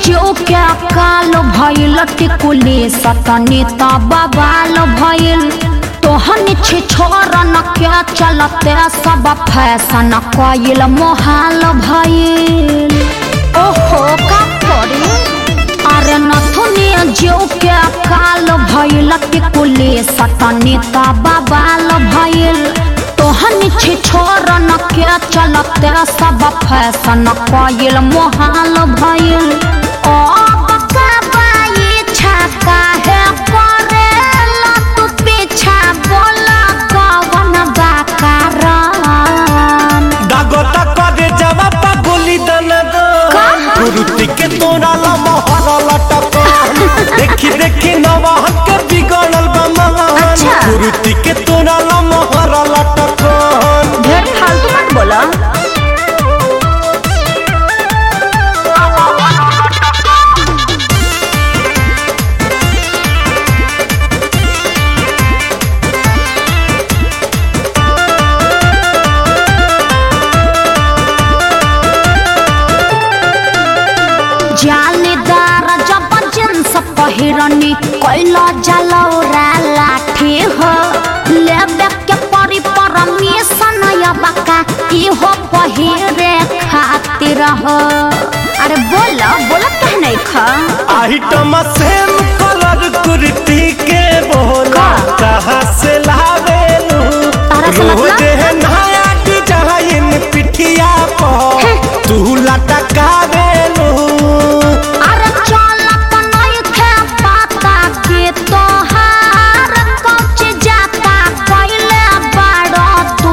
जो क्या काल भइल टिकुली सतनी बबाल भइल तोहन छे छोरन क्या चलते सब फैशन कइल मोहाल भइल ओहो का करी अरे नथुनी जो क्या काल भइल टिकुली सतनी बबाल भइल तोहन छे छोरन क्या चलते सब फैशन कइल मोहाल भइल ओ बकाबाई छका है करेला तू पीछा बोला कवन बाकारान दागोता करे जवा पागुली दन दो का? गुरुति के तोरा ला मोहर लटक देखी देखी नवाहन के बिगड़ल बा महान अच्छा। गुरुति के तोरा ला मोहर लटक ढेर फालतू मत बोला जालीदार जब जींस पहिरनी कैला जलौरा लाठी हो लेबे के परी परमिशन यबका इहो पहिरे खातिर हो अरे बोला बोला कह नहीं खा आइटम सेम कलर कुर्ती के बोला का? कहाँ से लावेलू तारा से मतलब? रोज है नया डिजाइन पिठिया पर तू लटकावेलू अरे चलत नहीं थे पता कि तोहार कौच जाता कैले बड़ा तू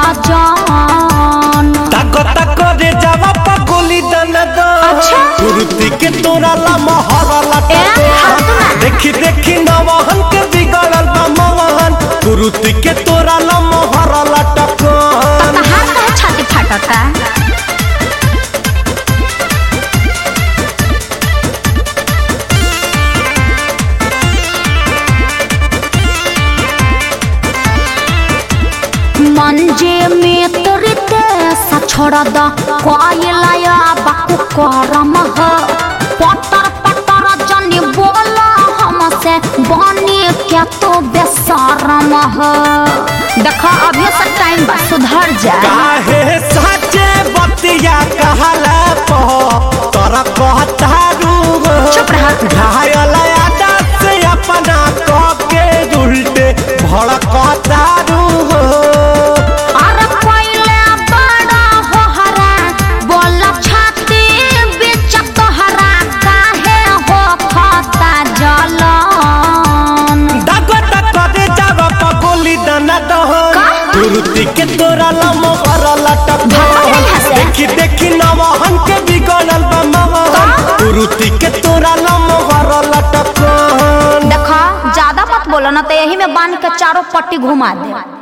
गजान ताको ताको रे जावा पगोली दन दो अच्छा। कुर्ती के तोरा ला मोहर ए, लटक फालतू ना। देखी देखी नवाहन के बिगड़ल बा मोहन कुर्ती के तोरा ला मोहर लटक तहार कहे छाती फाटता मंजे में तोरते सा छोड़ द कोयलाया बाकु करम ह पटर पटर जनी बोला हमसे बनी क्या तो बेसरम ह देखा अभी से टाइम बा सुधर जा काहे साचे बतिया कहला पो तोरा कहतारू चुप रह। घायल आदत से अपना कह के उल्टे भड़कतारू अरे पहिले बड़ा होहरा बोल छाती बीच तोहरा काहे हो खाता जलन दगो दगो रे जावा पगोली दना दहन का? कुर्ती के तोरा लमो हर लटक भागो नहीं हंसे। देखी देखी नवहन के बिगड़ल बा महन का? कुर्ती के तोरा लमो हर लटक देखा ज्यादा मत बोलो ना तो यही में बांध के चारों पट्टी घुमा दे